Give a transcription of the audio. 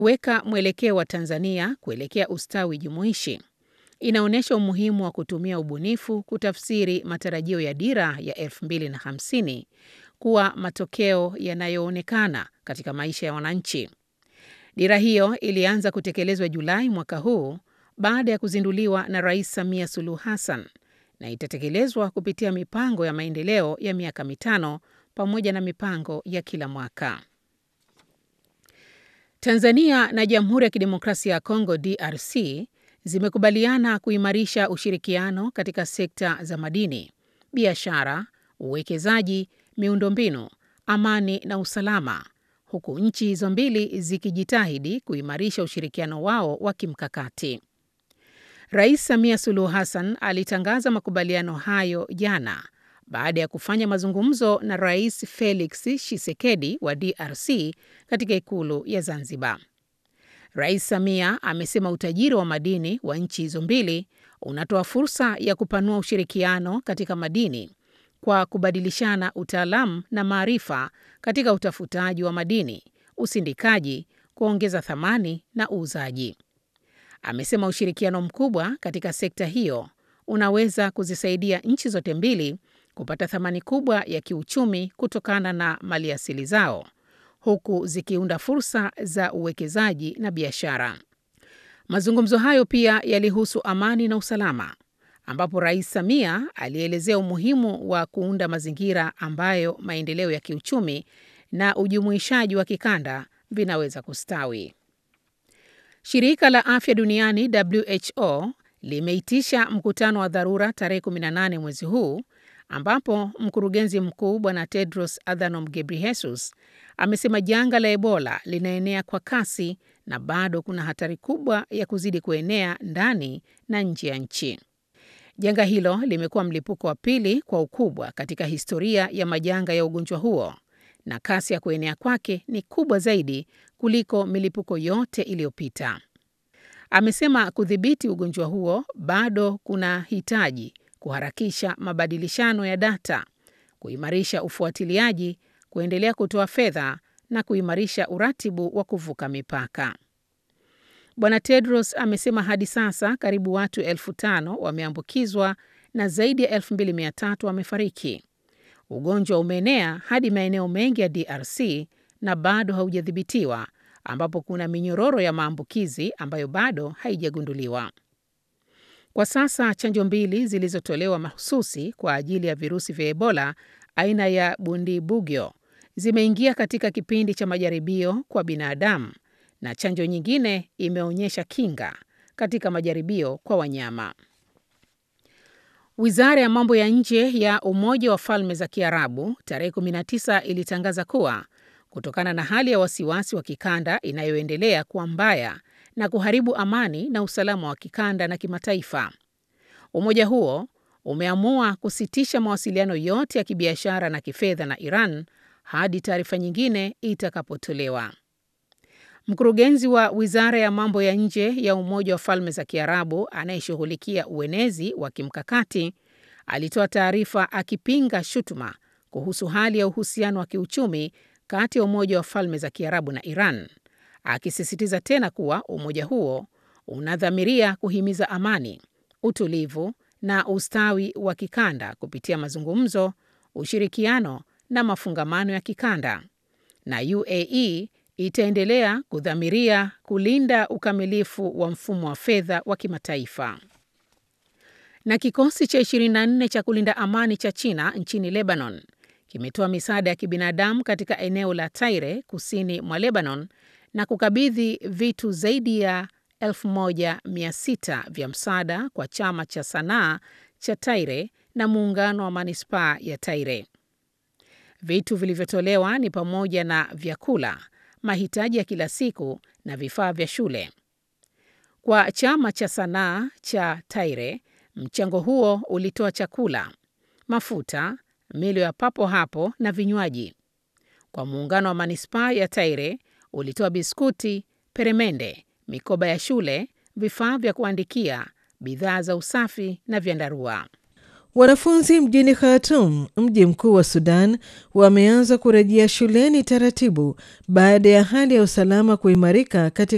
weka mwelekeo wa Tanzania kuelekea ustawi jumuishi. Inaonyesha umuhimu wa kutumia ubunifu kutafsiri matarajio ya dira ya 2050 kuwa matokeo yanayoonekana katika maisha ya wananchi. Dira hiyo ilianza kutekelezwa Julai mwaka huu baada ya kuzinduliwa na Rais Samia Suluhu Hassan na itatekelezwa kupitia mipango ya maendeleo ya miaka mitano pamoja na mipango ya kila mwaka. Tanzania na Jamhuri ya Kidemokrasia ya Kongo DRC zimekubaliana kuimarisha ushirikiano katika sekta za madini, biashara, uwekezaji, miundombinu, amani na usalama, huku nchi hizo mbili zikijitahidi kuimarisha ushirikiano wao wa kimkakati. Rais Samia Suluhu Hassan alitangaza makubaliano hayo jana baada ya kufanya mazungumzo na Rais Felix Tshisekedi wa DRC katika ikulu ya Zanzibar. Rais Samia amesema utajiri wa madini wa nchi hizo mbili unatoa fursa ya kupanua ushirikiano katika madini kwa kubadilishana utaalamu na maarifa katika utafutaji wa madini, usindikaji, kuongeza thamani na uuzaji. Amesema ushirikiano mkubwa katika sekta hiyo unaweza kuzisaidia nchi zote mbili kupata thamani kubwa ya kiuchumi kutokana na maliasili zao huku zikiunda fursa za uwekezaji na biashara. Mazungumzo hayo pia yalihusu amani na usalama, ambapo Rais Samia alielezea umuhimu wa kuunda mazingira ambayo maendeleo ya kiuchumi na ujumuishaji wa kikanda vinaweza kustawi. Shirika la Afya Duniani WHO limeitisha mkutano wa dharura tarehe 18 mwezi huu ambapo mkurugenzi mkuu Bwana Tedros Adhanom Ghebreyesus amesema janga la Ebola linaenea kwa kasi na bado kuna hatari kubwa ya kuzidi kuenea ndani na nje ya nchi. Janga hilo limekuwa mlipuko wa pili kwa ukubwa katika historia ya majanga ya ugonjwa huo na kasi ya kuenea kwake ni kubwa zaidi kuliko milipuko yote iliyopita. Amesema kudhibiti ugonjwa huo bado kuna hitaji kuharakisha mabadilishano ya data, kuimarisha ufuatiliaji, kuendelea kutoa fedha na kuimarisha uratibu wa kuvuka mipaka. Bwana Tedros amesema hadi sasa karibu watu elfu tano wameambukizwa na zaidi ya elfu mbili mia tatu wamefariki. Ugonjwa umeenea hadi maeneo mengi ya DRC na bado haujadhibitiwa, ambapo kuna minyororo ya maambukizi ambayo bado haijagunduliwa. Kwa sasa chanjo mbili zilizotolewa mahususi kwa ajili ya virusi vya Ebola aina ya Bundibugyo zimeingia katika kipindi cha majaribio kwa binadamu na chanjo nyingine imeonyesha kinga katika majaribio kwa wanyama. Wizara ya mambo ya nje ya Umoja wa Falme za Kiarabu tarehe 19 ilitangaza kuwa kutokana na hali ya wasiwasi wa kikanda inayoendelea kuwa mbaya na kuharibu amani na usalama wa kikanda na kimataifa, umoja huo umeamua kusitisha mawasiliano yote ya kibiashara na kifedha na Iran hadi taarifa nyingine itakapotolewa. Mkurugenzi wa Wizara ya Mambo ya Nje ya Umoja wa Falme za Kiarabu anayeshughulikia uenezi wa kimkakati alitoa taarifa akipinga shutuma kuhusu hali ya uhusiano wa kiuchumi kati ya Umoja wa Falme za Kiarabu na Iran, akisisitiza tena kuwa umoja huo unadhamiria kuhimiza amani, utulivu na ustawi wa kikanda kupitia mazungumzo, ushirikiano na mafungamano ya kikanda, na UAE itaendelea kudhamiria kulinda ukamilifu wa mfumo wa fedha wa kimataifa. Na kikosi cha 24 cha kulinda amani cha China nchini Lebanon kimetoa misaada ya kibinadamu katika eneo la Taire kusini mwa Lebanon na kukabidhi vitu zaidi ya 1600 vya msaada kwa chama cha sanaa cha Taire na muungano wa manispaa ya Taire. Vitu vilivyotolewa ni pamoja na vyakula, mahitaji ya kila siku na vifaa vya shule. Kwa chama cha sanaa cha Taire, mchango huo ulitoa chakula, mafuta, milo ya papo hapo na vinywaji. Kwa muungano wa manispaa ya Taire ulitoa biskuti, peremende, mikoba ya shule, vifaa vya kuandikia, bidhaa za usafi na vyandarua. Wanafunzi mjini Khartoum, mji mkuu wa Sudan, wameanza kurejea shuleni taratibu baada ya hali ya usalama kuimarika katika